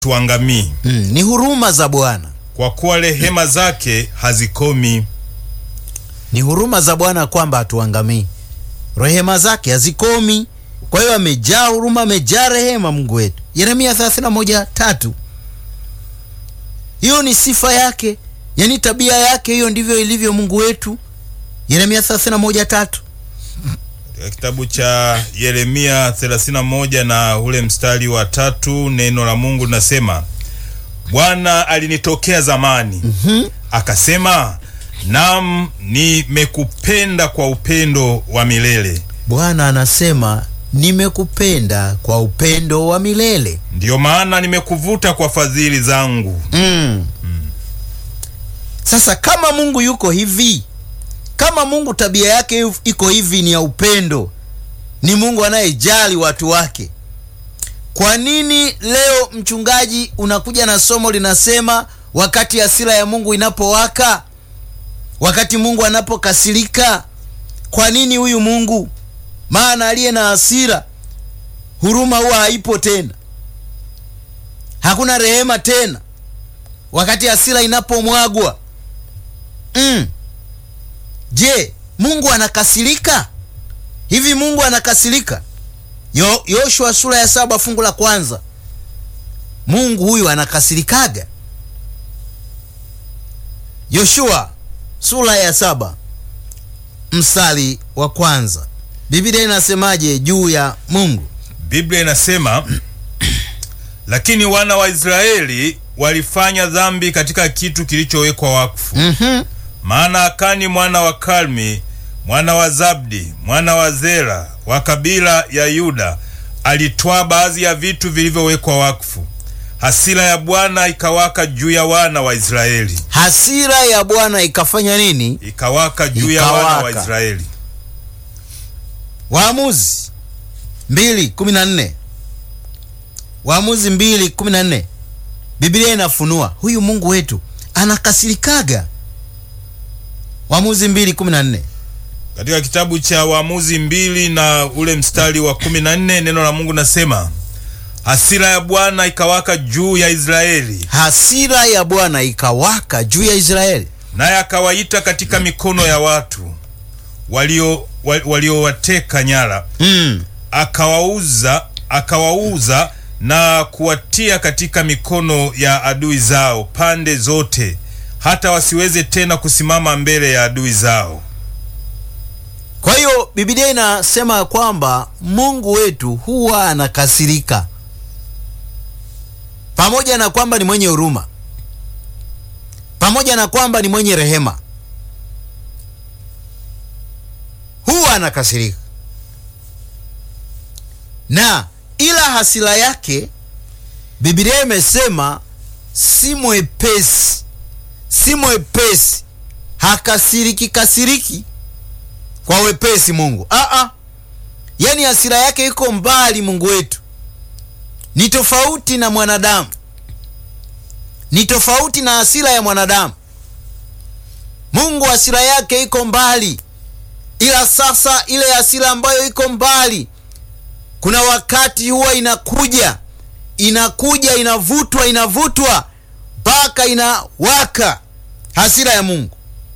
tuangamii, Mm, ni huruma za Bwana, kwa kuwa rehema zake hazikomi. ni huruma za Bwana kwamba hatuangamii, rehema zake hazikomi. Kwa hiyo amejaa huruma, amejaa rehema Mungu wetu. Yeremia 31 tatu. Hiyo ni sifa yake, yaani tabia yake, hiyo ndivyo ilivyo Mungu wetu. Yeremia 31 tatu. Katika kitabu cha Yeremia 31 na ule mstari wa tatu, neno la Mungu linasema Bwana alinitokea zamani akasema, nam nimekupenda kwa upendo wa milele, Bwana anasema nimekupenda kwa upendo wa milele. ndiyo maana nimekuvuta kwa fadhili zangu. Mm. Sasa kama Mungu yuko hivi, kama Mungu tabia yake iko hivi, ni ya upendo, ni Mungu anayejali watu wake, kwa nini leo mchungaji unakuja na somo linasema wakati hasira ya Mungu inapowaka, wakati Mungu anapokasirika? Kwa nini huyu Mungu? Maana aliye na hasira, huruma huwa haipo tena, hakuna rehema tena wakati hasira inapomwagwa. Mm. Je, Mungu anakasirika hivi? Mungu anakasirika? Yo, Yoshua sura ya saba fungu la kwanza. Mungu huyu anakasirikaga? Yoshua sura ya saba mstari wa kwanza, Biblia inasemaje juu ya Mungu? Biblia inasema lakini wana wa Israeli walifanya dhambi katika kitu kilichowekwa wakfu. Mhm. Maana Akani mwana wa Kalmi mwana wa Zabdi mwana wa Zera wa kabila ya Yuda alitwaa baadhi ya vitu vilivyowekwa wakfu. Hasira ya Bwana ikawaka juu ya wana wa Israeli, Hasira ya Bwana ikafanya nini? ikawaka juu ya wana wa Ikawaka. Israeli. Waamuzi mbili kumi na nne Waamuzi mbili kumi na nne Biblia inafunua huyu Mungu wetu anakasirikaga. Waamuzi mbili kumi na nne Katika kitabu cha Waamuzi mbili na ule mstari wa kumi na nne neno la Mungu nasema hasira ya Bwana ikawaka juu ya Israeli, hasira ya Bwana ikawaka juu ya Israeli, naye akawaita katika mikono ya watu walio wa- waliowateka nyara mm. akawauza akawauza na kuwatia katika mikono ya adui zao pande zote, hata wasiweze tena kusimama mbele ya adui zao. Kwa hiyo Biblia inasema kwamba Mungu wetu huwa anakasirika, pamoja na kwamba ni mwenye huruma, pamoja na kwamba ni mwenye rehema, huwa anakasirika, na ila hasira yake Biblia imesema si mwepesi, si mwepesi, hakasiriki kasiriki kwa wepesi Mungu. Aa, yaani hasira yake iko mbali. Mungu wetu ni tofauti na mwanadamu, ni tofauti na hasira ya mwanadamu. Mungu hasira yake iko mbali, ila sasa ile hasira ambayo iko mbali, kuna wakati huwa inakuja inakuja inavutwa inavutwa mpaka inawaka hasira ya Mungu.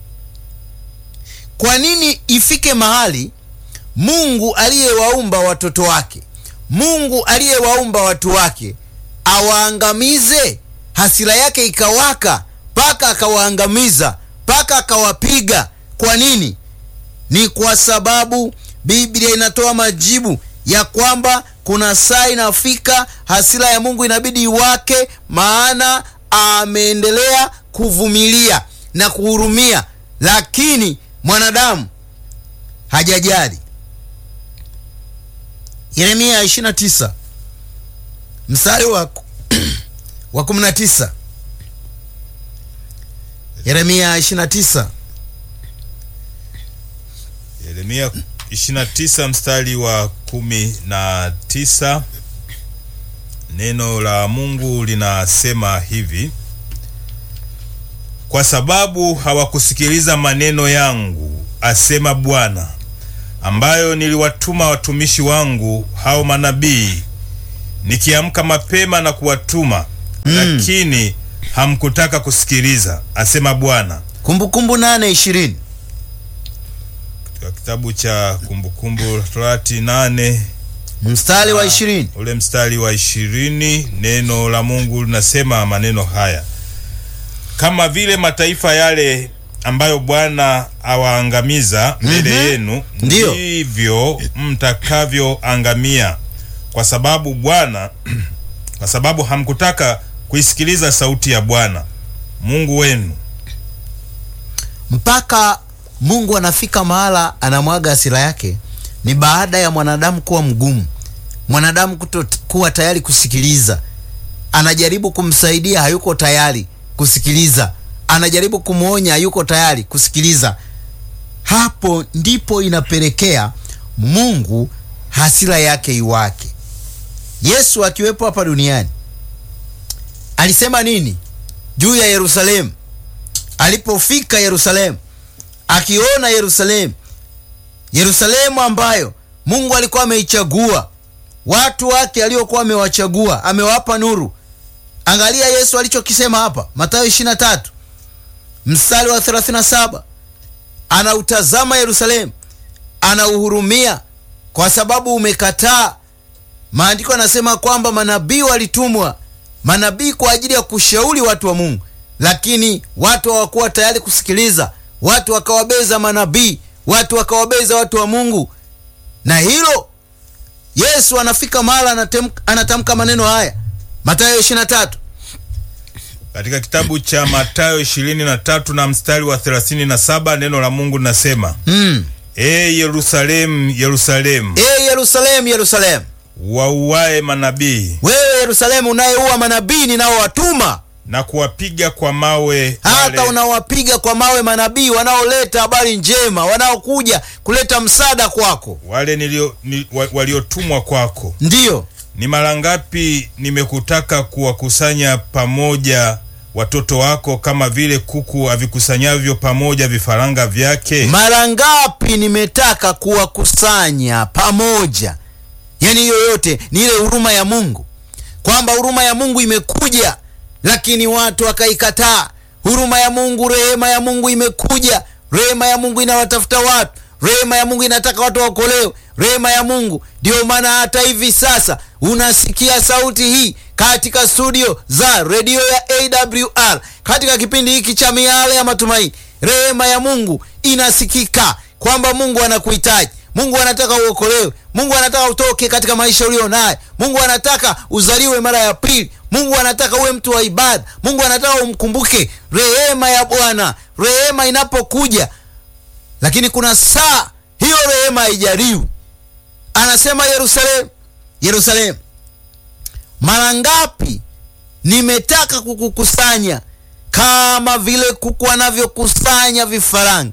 Kwa nini ifike mahali Mungu aliyewaumba watoto wake, Mungu aliyewaumba watu wake awaangamize? Hasira yake ikawaka mpaka akawaangamiza, mpaka akawapiga. Kwa nini? Ni kwa sababu Biblia inatoa majibu ya kwamba kuna saa inafika hasira ya Mungu inabidi iwake, maana ameendelea kuvumilia na kuhurumia, lakini mwanadamu hajajali. Yeremia 29 mstari wa wa 19. Yeremia 29 Yeremia 29 mstari wa kumi na tisa neno la Mungu linasema hivi: kwa sababu hawakusikiliza maneno yangu, asema Bwana, ambayo niliwatuma watumishi wangu hao manabii, nikiamka mapema na kuwatuma lakini hamkutaka kusikiliza, asema Bwana. Kumbukumbu nane ishirini Katika kitabu cha Kumbukumbu la Torati nane mstari wa ishirini ule mstari wa ishirini neno la Mungu linasema maneno haya: kama vile mataifa yale ambayo Bwana awaangamiza mbele yenu, Ndiyo. ndivyo mtakavyoangamia, kwa sababu Bwana kwa sababu hamkutaka kuisikiliza sauti ya Bwana Mungu wenu. mpaka Mungu anafika mahala anamwaga hasira yake, ni baada ya mwanadamu kuwa mgumu, mwanadamu kuto kuwa tayari kusikiliza. Anajaribu kumsaidia, hayuko tayari kusikiliza. Anajaribu kumwonya, hayuko tayari kusikiliza. Hapo ndipo inapelekea Mungu hasira yake iwake. Yesu akiwepo hapa duniani alisema nini juu ya Yerusalemu? Alipofika Yerusalemu, akiona Yerusalemu, Yerusalemu ambayo Mungu alikuwa ameichagua watu wake aliokuwa amewachagua, amewapa nuru. Angalia Yesu alichokisema hapa, Mathayo 23 mstari wa 37, anautazama Yerusalemu, anauhurumia kwa sababu umekataa. Maandiko yanasema kwamba manabii walitumwa, manabii kwa ajili ya kushauri watu wa Mungu, lakini watu hawakuwa tayari kusikiliza. Watu wakawabeza manabii, watu wakawabeza watu wa Mungu, na hilo Yesu anafika mahala anatem- anatamka maneno haya, Mathayo 23 Katika kitabu cha Mathayo 23 na mstari wa 37 neno la Mungu linasema mm. E Yerusalemu, Yerusalemu, E Yerusalemu, Yerusalemu, wauae manabii wewe Yerusalemu unayeua manabii ninaowatuma, na kuwapiga kwa mawe hata wale, unawapiga kwa mawe manabii wanaoleta habari njema, wanaokuja kuleta msaada kwako. wale nilio, ni, wa, waliotumwa kwako. Ndiyo, Ni mara ngapi nimekutaka kuwakusanya pamoja watoto wako kama vile kuku avikusanyavyo pamoja vifaranga vyake? mara ngapi nimetaka kuwakusanya pamoja. Yaani hiyo yote ni ile huruma ya Mungu, kwamba huruma ya Mungu imekuja, lakini watu wakaikataa. Huruma ya Mungu, rehema ya Mungu imekuja, rehema ya Mungu inawatafuta watu, rehema ya Mungu inataka watu waokolewe, rehema ya Mungu. Ndiyo maana hata hivi sasa unasikia sauti hii katika studio za redio ya AWR katika kipindi hiki cha miale ya matumaini. Rehema ya Mungu inasikika kwamba Mungu anakuhitaji. Mungu anataka uokolewe. Mungu anataka utoke katika maisha ulio nayo. Mungu anataka uzaliwe mara ya pili. Mungu anataka uwe mtu wa ibada. Mungu anataka umkumbuke rehema ya Bwana. Rehema inapokuja, lakini kuna saa hiyo rehema haijaliwi. Anasema Yerusalemu, Yerusalemu, mara ngapi nimetaka kukukusanya kama vile kuku anavyokusanya vifaranga,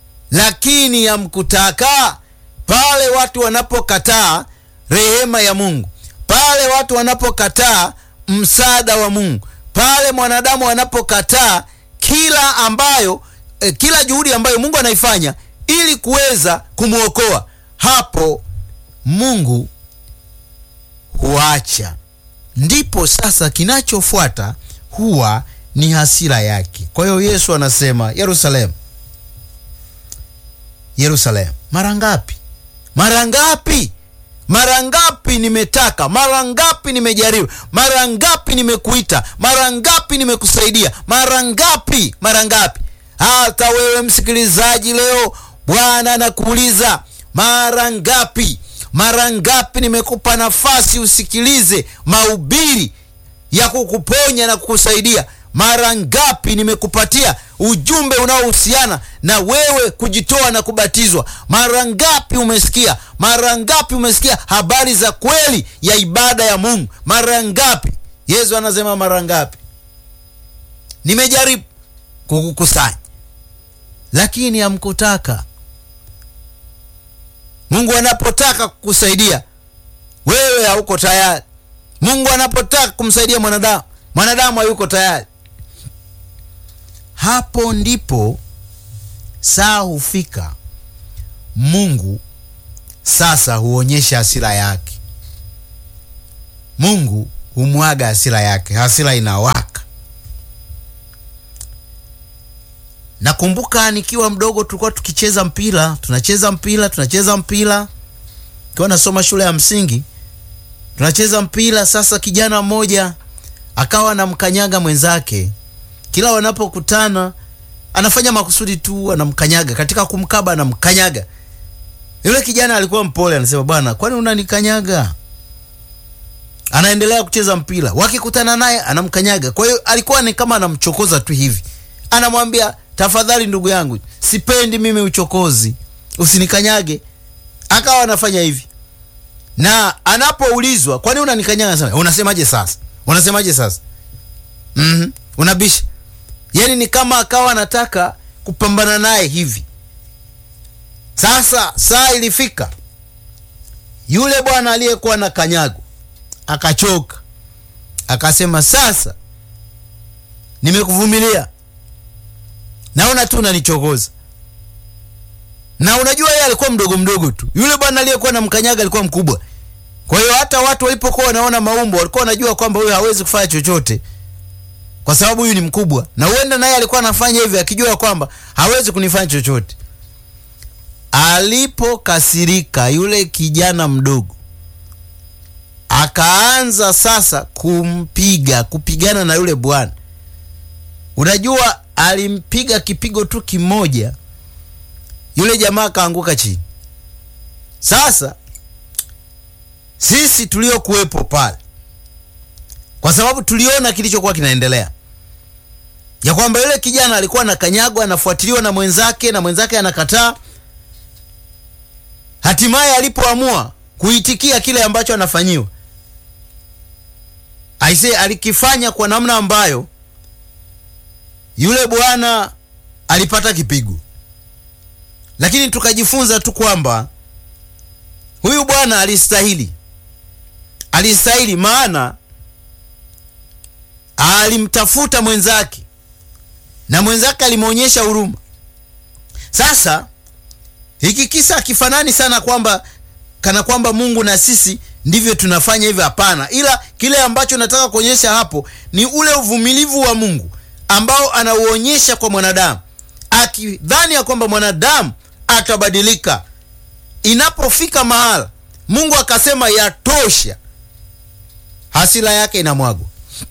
lakini hamkutaka. Pale watu wanapokataa rehema ya Mungu, pale watu wanapokataa msaada wa Mungu, pale mwanadamu anapokataa kila ambayo eh, kila juhudi ambayo Mungu anaifanya ili kuweza kumwokoa, hapo Mungu huacha. Ndipo sasa kinachofuata huwa ni hasira yake. Kwa hiyo Yesu anasema Yerusalemu, Yerusalemu, mara ngapi, mara ngapi, mara ngapi nimetaka, mara ngapi nimejaribu, mara ngapi nimekuita, mara ngapi nimekusaidia, mara ngapi, mara ngapi. Hata wewe msikilizaji leo, Bwana anakuuliza mara ngapi, mara ngapi nimekupa nafasi usikilize mahubiri ya kukuponya na kukusaidia. Mara ngapi nimekupatia ujumbe unaohusiana na wewe kujitoa na kubatizwa? Mara ngapi umesikia? Mara ngapi umesikia habari za kweli ya ibada ya Mungu? Mara ngapi? Yesu anasema mara ngapi? Nimejaribu kukukusanya, lakini hamkutaka. Mungu anapotaka kukusaidia wewe hauko tayari. Mungu anapotaka kumsaidia mwanadamu, mwanadamu hayuko tayari. Hapo ndipo saa hufika, Mungu sasa huonyesha hasira yake. Mungu humwaga hasira yake, hasira inawaka. Nakumbuka nikiwa mdogo tulikuwa tukicheza mpira, tunacheza mpira, tunacheza mpira, kiwa nasoma shule ya msingi, tunacheza mpira. Sasa kijana mmoja akawa anamkanyaga mwenzake, kila wanapokutana anafanya makusudi tu, anamkanyaga. Katika kumkaba anamkanyaga. Yule kijana alikuwa mpole, anasema bwana, kwani unanikanyaga? Anaendelea kucheza mpira, wakikutana naye anamkanyaga. Kwa hiyo alikuwa ni kama anamchokoza tu hivi, anamwambia tafadhali, ndugu yangu, sipendi mimi uchokozi, usinikanyage. Akawa anafanya hivi, na anapoulizwa kwani unanikanyaga, anasema unasemaje sasa, unasemaje sasa? mm unabisha yani ni kama akawa anataka kupambana naye hivi. Sasa saa ilifika, yule bwana aliyekuwa na kanyago akachoka, akasema sasa nimekuvumilia, naona tu unanichokoza. Na unajua yeye alikuwa mdogo mdogo tu, yule bwana aliyekuwa na mkanyaga alikuwa mkubwa. Kwa hiyo hata watu walipokuwa wanaona maumbo walikuwa wanajua kwamba huyu hawezi kufanya chochote kwa sababu huyu ni mkubwa, na huenda naye alikuwa anafanya hivi akijua kwamba hawezi kunifanya chochote. Alipokasirika yule kijana mdogo, akaanza sasa kumpiga, kupigana na yule bwana. Unajua, alimpiga kipigo tu kimoja, yule jamaa akaanguka chini. Sasa sisi tuliokuwepo pale kwa sababu tuliona kilichokuwa kinaendelea, ya kwamba yule kijana alikuwa anakanyagwa, anafuatiliwa na mwenzake na mwenzake anakataa. Hatimaye alipoamua kuitikia kile ambacho anafanyiwa, aise, alikifanya kwa namna ambayo yule bwana alipata kipigo, lakini tukajifunza tu kwamba huyu bwana alistahili, alistahili maana alimtafuta mwenzake na mwenzake alimwonyesha huruma. Sasa hiki kisa hakifanani sana kwamba kana kwamba Mungu na sisi ndivyo tunafanya hivyo, hapana. Ila kile ambacho nataka kuonyesha hapo ni ule uvumilivu wa Mungu ambao anauonyesha kwa mwanadamu, akidhani ya kwamba mwanadamu atabadilika. Inapofika mahala Mungu akasema yatosha, hasira yake inamwagwa.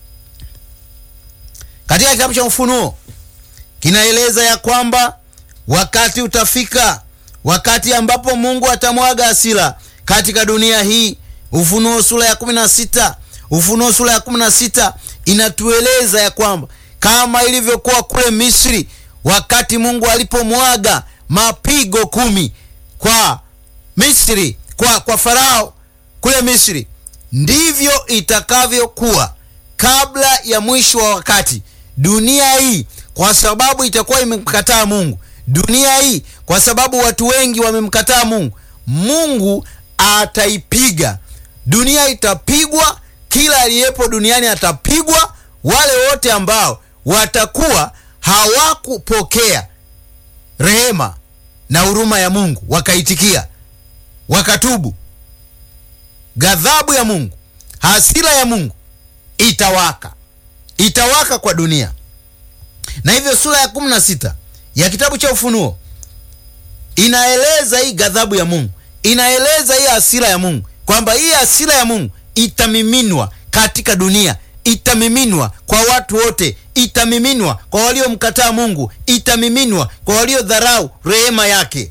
Katika kitabu cha Ufunuo kinaeleza ya kwamba wakati utafika, wakati ambapo Mungu atamwaga hasira katika dunia hii. Ufunuo sura ya 16, Ufunuo sura ya 16 inatueleza ya kwamba kama ilivyokuwa kule Misri, wakati Mungu alipomwaga mapigo kumi kwa Misri, kwa, kwa Farao kule Misri, ndivyo itakavyokuwa kabla ya mwisho wa wakati. Dunia hii kwa sababu itakuwa imemkataa Mungu, dunia hii kwa sababu watu wengi wamemkataa Mungu, Mungu ataipiga dunia, itapigwa. Kila aliyepo duniani atapigwa. Wale wote ambao watakuwa hawakupokea rehema na huruma ya Mungu, wakaitikia, wakatubu, ghadhabu ya Mungu, hasira ya Mungu itawaka itawaka kwa dunia. Na hivyo sura ya kumi na sita ya kitabu cha Ufunuo inaeleza hii ghadhabu ya Mungu, inaeleza hii hasira ya Mungu, kwamba hii hasira ya Mungu itamiminwa katika dunia, itamiminwa kwa watu wote, itamiminwa kwa waliomkataa Mungu, itamiminwa kwa waliodharau rehema yake.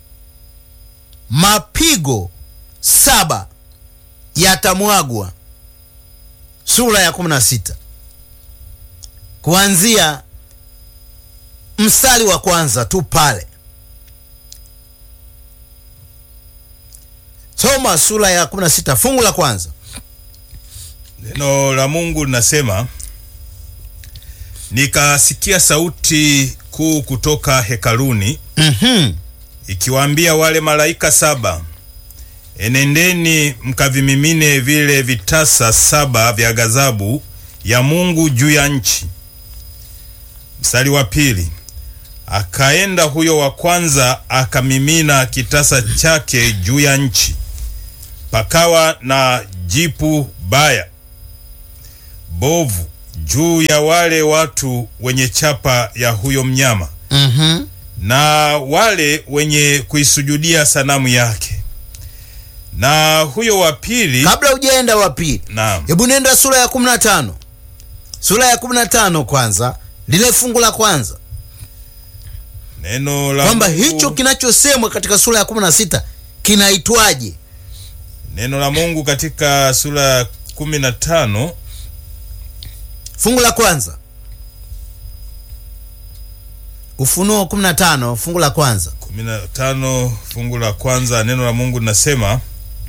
Mapigo saba yatamwagwa sura ya 16 kuanzia mstari wa kwanza tu pale. Soma sura ya 16 fungu la kwanza. Neno la Mungu linasema, nikasikia sauti kuu kutoka hekaluni Mhm. ikiwaambia wale malaika saba, enendeni mkavimimine vile vitasa saba vya ghadhabu ya Mungu juu ya nchi. Mstari wa pili, akaenda huyo wa kwanza akamimina kitasa chake juu ya nchi, pakawa na jipu baya bovu juu ya wale watu wenye chapa ya huyo mnyama Mhm. na wale wenye kuisujudia sanamu yake. Na huyo wa pili, kabla hujaenda wa pili naam, hebu nenda sura ya 15 sura ya 15 kwanza lile fungu la kwanza neno la kwamba Mungu- hicho kinachosemwa katika sura ya 16 kinaitwaje neno la Mungu katika sura ya kumi na tano fungu la kwanza ufunuo 15 fungu la kwanza kumi na tano fungu la kwanza neno la Mungu linasema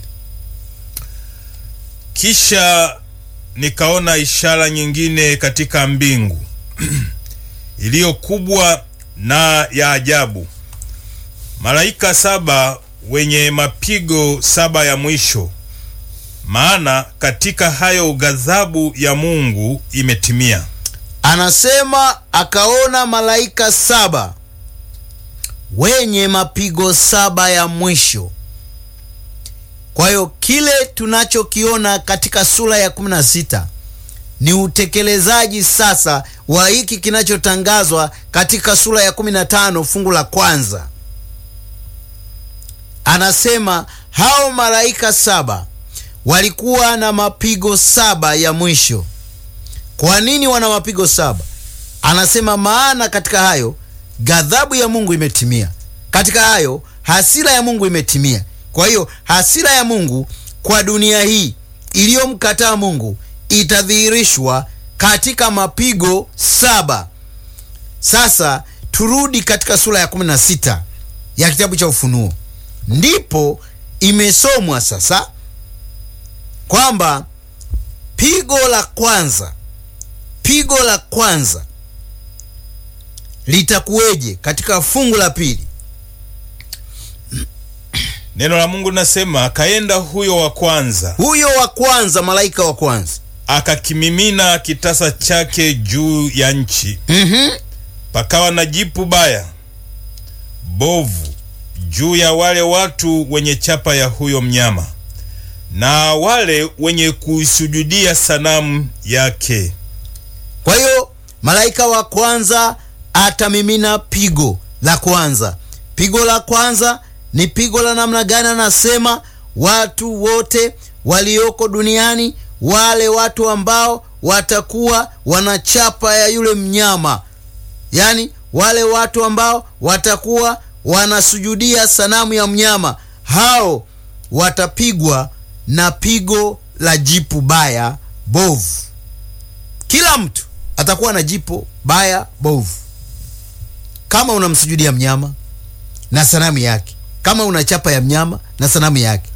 kisha nikaona ishara nyingine katika mbingu iliyo kubwa na ya ajabu, malaika saba wenye mapigo saba ya mwisho, maana katika hayo ghadhabu ya Mungu imetimia. anasema akaona malaika saba wenye mapigo saba ya mwisho kwa hiyo kile tunachokiona katika sura ya 16 ni utekelezaji sasa wa hiki kinachotangazwa katika sura ya 15 fungu la kwanza anasema hao malaika saba walikuwa na mapigo saba ya mwisho kwa nini wana mapigo saba anasema maana katika hayo ghadhabu ya mungu imetimia katika hayo hasira ya mungu imetimia kwa hiyo hasira ya mungu kwa dunia hii iliyomkataa mungu itadhihirishwa katika mapigo saba sasa turudi katika sura ya 16 ya kitabu cha ufunuo ndipo imesomwa sasa kwamba pigo la kwanza pigo la kwanza litakuweje katika fungu la pili Neno la Mungu linasema akaenda huyo wa kwanza huyo wa kwanza malaika wa kwanza akakimimina kitasa chake juu ya nchi, mm-hmm. pakawa na jipu baya bovu juu ya wale watu wenye chapa ya huyo mnyama na wale wenye kuisujudia sanamu yake. kwa hiyo malaika wa kwanza atamimina pigo la kwanza pigo la kwanza ni pigo la namna gani anasema watu wote walioko duniani wale watu ambao watakuwa wanachapa ya yule mnyama yaani wale watu ambao watakuwa wanasujudia sanamu ya mnyama hao watapigwa na pigo la jipu baya bovu kila mtu atakuwa na jipo baya bovu kama unamsujudia mnyama na sanamu yake kama una chapa ya mnyama na sanamu yake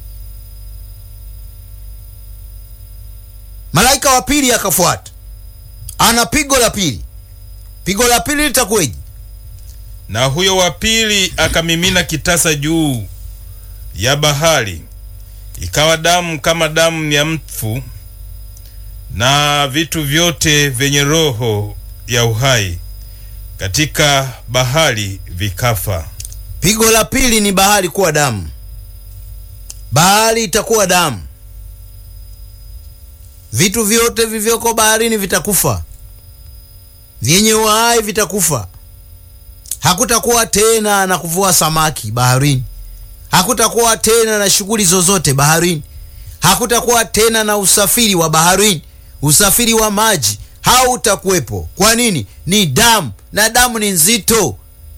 malaika wa pili akafuata ana pigo la pili pigo la pili litakuweje Na huyo wa pili akamimina kitasa juu ya bahari, ikawa damu kama damu ya mfu, na vitu vyote vyenye roho ya uhai katika bahari vikafa. pigo la pili ni bahari kuwa damu bahari itakuwa damu vitu vyote vivyoko baharini vitakufa vyenye uhai vitakufa hakutakuwa tena na kuvua samaki baharini hakutakuwa tena na shughuli zozote baharini hakutakuwa tena na usafiri wa baharini usafiri wa maji hautakuwepo kwa nini ni damu na damu ni nzito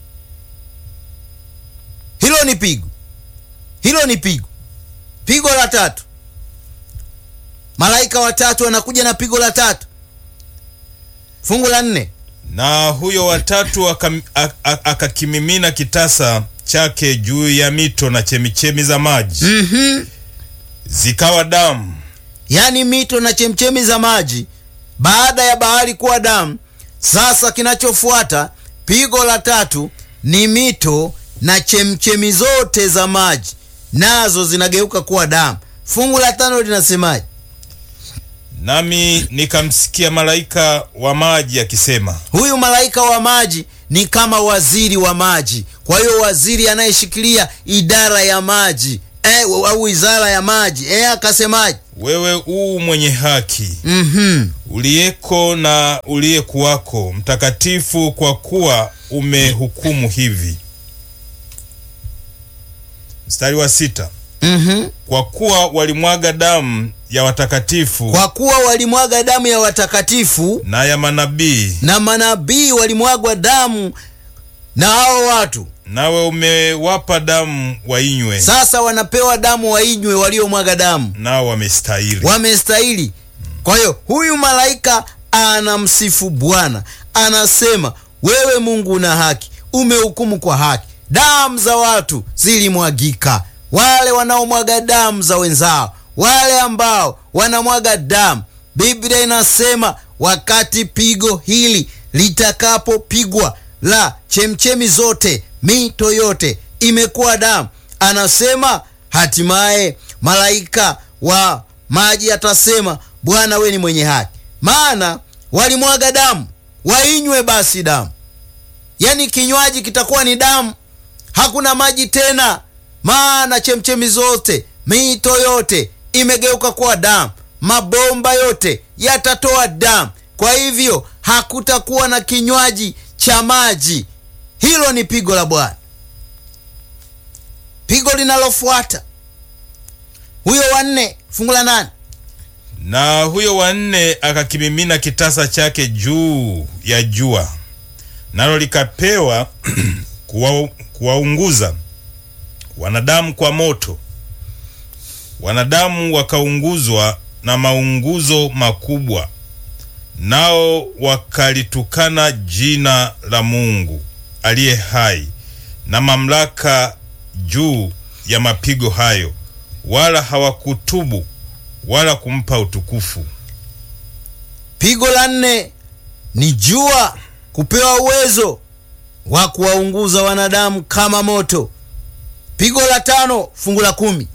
hilo ni pigo hilo ni pigo pigo la tatu malaika watatu anakuja na pigo la tatu fungu la nne Na huyo watatu akam- ak- ak- akakimimina kitasa chake juu ya mito na chemichemi za maji, mm-hmm. zikawa damu. yaani mito na chemchemi za maji baada ya bahari kuwa damu sasa kinachofuata pigo la tatu ni mito na chemchemi zote za maji nazo zinageuka kuwa damu fungu la tano linasemaje Nami nikamsikia malaika wa maji akisema, huyu malaika wa maji ni kama waziri wa maji kwa hiyo waziri anayeshikilia idara ya maji eh, au wizara ya maji eh, akasemaje wewe uu mwenye haki Mhm. uliyeko na uliyekuwako mtakatifu kwa kuwa umehukumu hivi mstari wa sita Mhm. kwa kuwa walimwaga damu ya watakatifu kwa kuwa walimwaga damu ya watakatifu na ya manabii na manabii walimwagwa damu na hao watu nawe umewapa damu wainywe sasa wanapewa damu wainywe waliomwaga damu nao wamestahili wamestahili kwa hiyo huyu malaika anamsifu bwana anasema wewe mungu una haki umehukumu kwa haki damu za watu zilimwagika wale wanaomwaga damu za wenzao wale ambao wanamwaga damu biblia inasema wakati pigo hili litakapopigwa la chemchemi zote mito yote imekuwa damu anasema hatimaye malaika wa maji atasema bwana we ni mwenye haki maana walimwaga damu wainywe basi damu yaani kinywaji kitakuwa ni damu hakuna maji tena maana chemchemi zote mito yote imegeuka kuwa damu mabomba yote yatatoa damu kwa hivyo hakutakuwa na kinywaji cha maji hilo ni pigo la bwana pigo linalofuata huyo wanne fungu la nane na huyo wa nne akakimimina kitasa chake juu ya jua nalo likapewa kuwa- kuwaunguza wanadamu kwa moto wanadamu wakaunguzwa na maunguzo makubwa nao wakalitukana jina la mungu aliye hai na mamlaka juu ya mapigo hayo wala hawakutubu wala kumpa utukufu pigo la nne ni jua kupewa uwezo wa kuwaunguza wanadamu kama moto pigo la tano fungu la kumi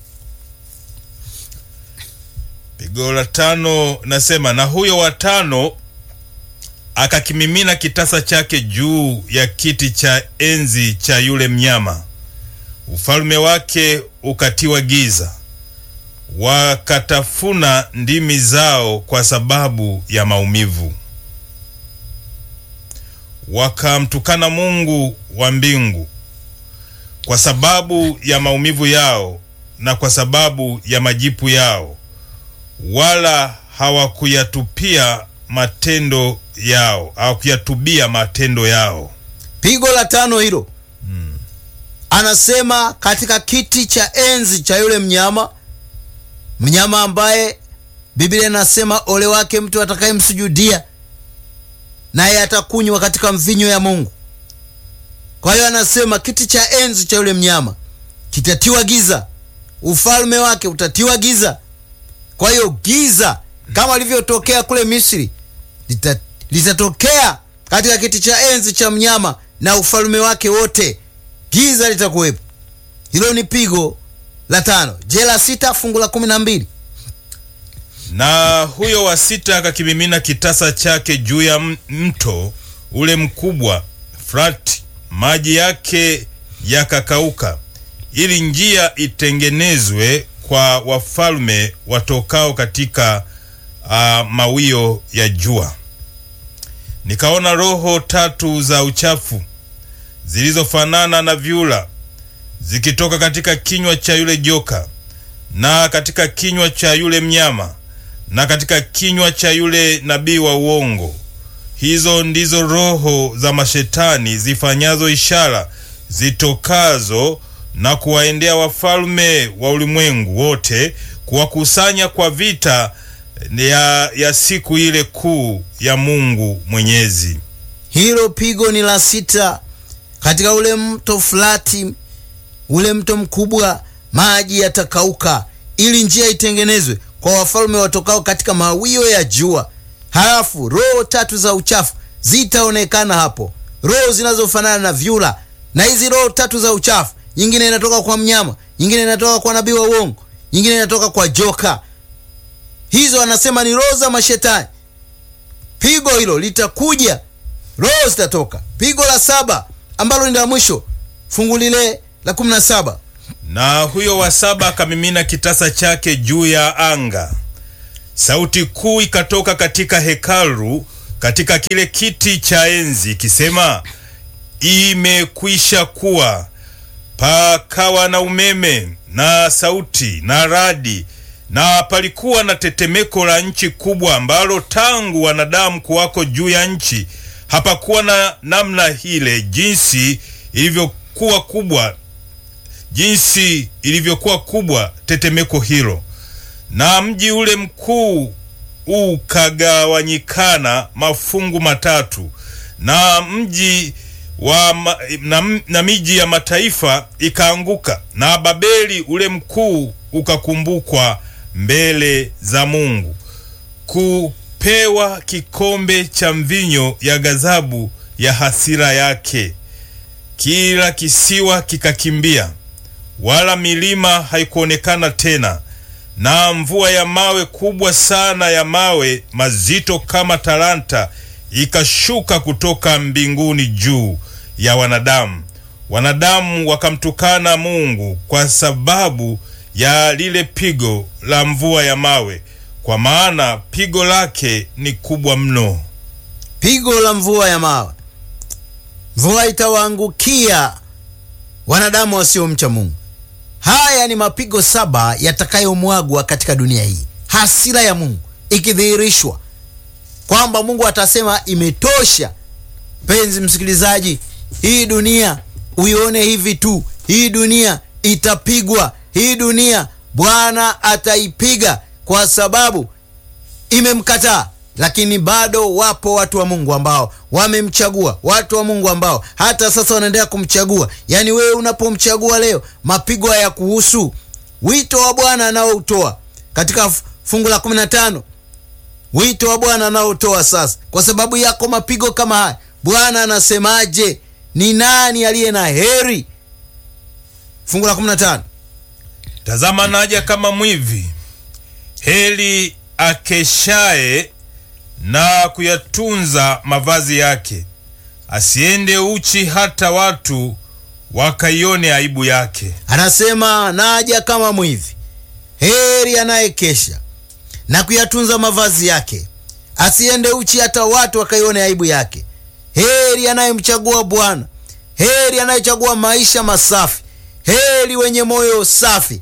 pigo la tano nasema na huyo wa tano akakimimina kitasa chake juu ya kiti cha enzi cha yule mnyama ufalme wake ukatiwa giza wakatafuna ndimi zao kwa sababu ya maumivu wakamtukana mungu wa mbingu kwa sababu ya maumivu yao na kwa sababu ya majipu yao wala hawakuyatupia matendo yao hawakuyatubia matendo yao pigo la tano hilo anasema katika kiti cha enzi cha yule mnyama mnyama ambaye biblia inasema ole wake mtu atakayemsujudia naye atakunywa katika mvinyo ya mungu kwa hiyo anasema kiti cha enzi cha yule mnyama kitatiwa giza ufalme wake utatiwa giza kwa hiyo giza kama lilivyotokea kule misri lita, litatokea katika kiti cha enzi cha mnyama na ufalme wake wote giza litakuwepo hilo ni pigo la tano je la sita fungu la kumi na mbili na huyo wa sita akakimimina kitasa chake juu ya m- mto ule mkubwa frati maji yake yakakauka ili njia itengenezwe kwa wafalme watokao katika uh, mawio ya jua nikaona roho tatu za uchafu zilizofanana na vyura zikitoka katika kinywa cha yule joka na katika kinywa cha yule mnyama na katika kinywa cha yule nabii wa uongo hizo ndizo roho za mashetani zifanyazo ishara zitokazo na kuwaendea wafalme wa ulimwengu wote kuwakusanya kwa vita ya, ya siku ile kuu ya mungu mwenyezi hilo pigo ni la sita katika ule mto fulati ule mto mkubwa maji yatakauka ili njia itengenezwe kwa wafalme watokao katika mawio ya jua halafu roho tatu za uchafu zitaonekana hapo roho zinazofanana na vyura na hizi roho tatu za uchafu nyingine inatoka kwa mnyama nyingine inatoka kwa nabii wa uongo nyingine inatoka kwa joka hizo anasema ni roho za mashetani pigo hilo litakuja roho zitatoka pigo la saba ambalo ni la mwisho fungu lile la kumi na saba na huyo wa saba akamimina kitasa chake juu ya anga sauti kuu ikatoka katika hekalu, katika kile kiti cha enzi ikisema, imekwisha kuwa. Pakawa na umeme na sauti na radi, na palikuwa na tetemeko la nchi kubwa, ambalo tangu wanadamu kuwako juu ya nchi hapakuwa na namna ile, jinsi ilivyokuwa kubwa, jinsi ilivyokuwa kubwa tetemeko hilo. Na mji ule mkuu ukagawanyikana mafungu matatu, na mji wa ma, na, na miji ya mataifa ikaanguka, na Babeli ule mkuu ukakumbukwa mbele za Mungu kupewa kikombe cha mvinyo ya ghadhabu ya hasira yake. Kila kisiwa kikakimbia, wala milima haikuonekana tena, na mvua ya mawe kubwa sana ya mawe mazito kama talanta ikashuka kutoka mbinguni juu ya wanadamu. Wanadamu wakamtukana Mungu kwa sababu ya lile pigo la mvua ya mawe, kwa maana pigo lake ni kubwa mno. Pigo la mvua ya mawe, mvua itawaangukia wanadamu wasiomcha Mungu. Haya ni mapigo saba yatakayomwagwa katika dunia hii, hasira ya Mungu ikidhihirishwa kwamba Mungu atasema imetosha. Mpenzi msikilizaji, hii dunia uione hivi tu, hii dunia itapigwa, hii dunia Bwana ataipiga kwa sababu imemkataa. Lakini bado wapo watu wa Mungu ambao wamemchagua, watu wa Mungu ambao hata sasa wanaendelea kumchagua. Yaani wewe unapomchagua leo, mapigo haya kuhusu wito wa Bwana anaoutoa katika fungu la 15 wito wa Bwana anaotoa sasa, kwa sababu yako mapigo kama haya. Bwana anasemaje? Ni nani aliye na heri? Fungu la 15, Tazama naja kama mwivi, heri akeshaye na kuyatunza mavazi yake, asiende uchi hata watu wakaione aibu yake. anasema naja kama mwivi, heri anayekesha na kuyatunza mavazi yake, asiende uchi hata watu wakaione aibu yake. Heri anayemchagua Bwana, heri anayechagua maisha masafi, heri wenye moyo safi,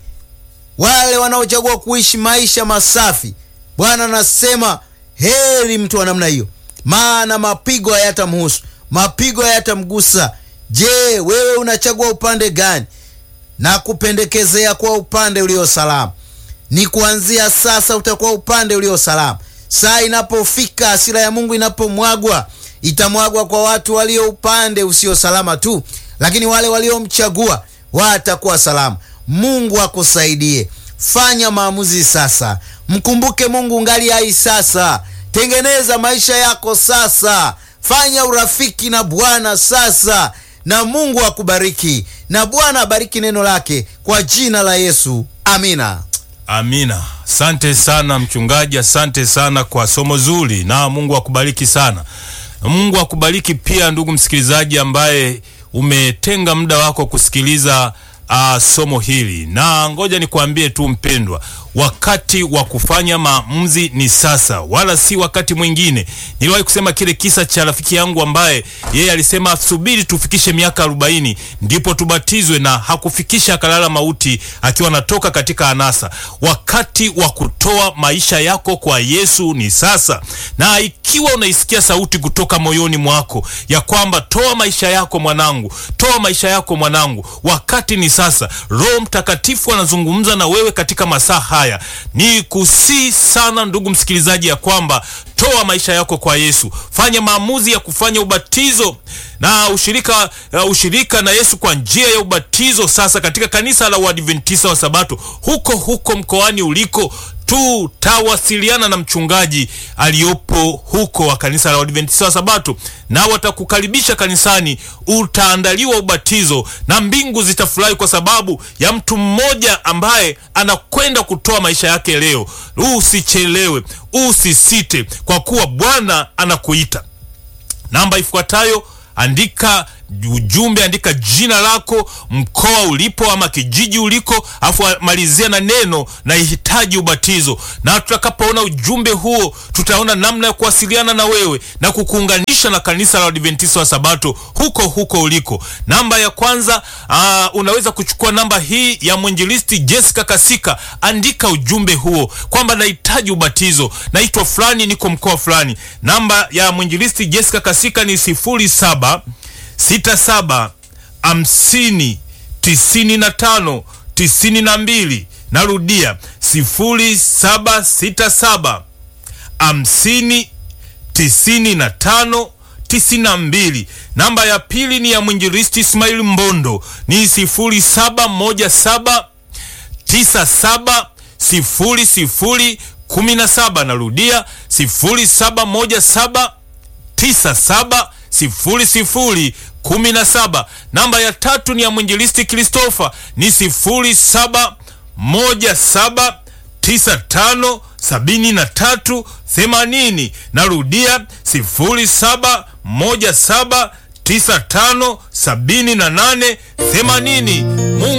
wale wanaochagua kuishi maisha masafi. Bwana anasema heri mtu wa namna hiyo, maana mapigo hayatamhusu, mapigo hayatamgusa. Je, wewe unachagua upande gani? na kupendekezea kwa upande ulio salama. Ni kuanzia sasa utakuwa upande ulio salama. Saa inapofika, hasira ya Mungu inapomwagwa, itamwagwa kwa watu walio upande usio salama tu, lakini wale waliomchagua watakuwa salama. Mungu akusaidie. Fanya maamuzi sasa, mkumbuke Mungu ngali hai sasa. Tengeneza maisha yako sasa, fanya urafiki na Bwana sasa, na Mungu akubariki, na Bwana abariki neno lake kwa jina la Yesu, amina. Amina. Asante sana mchungaji, asante sana kwa somo zuri, na Mungu akubariki sana. Mungu akubariki pia ndugu msikilizaji ambaye umetenga muda wako kusikiliza uh, somo hili, na ngoja nikwambie tu mpendwa, wakati wa kufanya maamuzi ni sasa, wala si wakati mwingine. Niliwahi kusema kile kisa cha rafiki yangu ambaye yeye alisema subiri tufikishe miaka arobaini ndipo tubatizwe, na hakufikisha, akalala mauti akiwa anatoka katika anasa. Wakati wa kutoa maisha yako kwa Yesu ni sasa, na ikiwa unaisikia sauti kutoka moyoni mwako ya kwamba toa maisha yako mwanangu, toa maisha yako mwanangu, wakati ni sasa. Roho Mtakatifu anazungumza na wewe katika masaa haya. Ni kusii sana ndugu msikilizaji, ya kwamba toa maisha yako kwa Yesu, fanya maamuzi ya kufanya ubatizo na ushirika, uh, ushirika na Yesu kwa njia ya ubatizo sasa katika kanisa la Uadventista wa Sabato huko huko mkoani uliko tutawasiliana na mchungaji aliyopo huko wa kanisa la Waadventista wa Sabato, na watakukaribisha kanisani. Utaandaliwa ubatizo na mbingu zitafurahi kwa sababu ya mtu mmoja ambaye anakwenda kutoa maisha yake leo. Usichelewe, usisite, kwa kuwa Bwana anakuita. Namba ifuatayo andika ujumbe, andika jina lako, mkoa ulipo ama kijiji uliko, afu malizia na neno nahitaji ubatizo. Na tutakapoona ujumbe huo, tutaona namna ya kuwasiliana na wewe na kukuunganisha na kanisa la Adventista wa Sabato huko huko uliko. Namba ya kwanza, aa, unaweza kuchukua namba hii ya mwinjilisti Jessica Kasika, andika ujumbe huo kwamba nahitaji ubatizo, naitwa fulani, niko mkoa fulani. Namba ya mwinjilisti Jessica Kasika ni sifuri saba sita saba hamsini tisini na tano tisini na mbili. Narudia sifuri saba sita saba hamsini tisini na tano tisini na mbili. Namba ya pili ni ya mwinjilisti Ismail Mbondo ni sifuri saba moja saba tisa saba sifuri sifuri kumi na saba. Narudia sifuri saba moja saba tisa saba sifuri sifuri kumi na saba. Namba ya tatu ni ya mwinjilisti Christopher ni sifuri saba moja saba tisa tano sabini na tatu themanini. Narudia sifuri saba moja saba tisa tano sabini na nane themanini.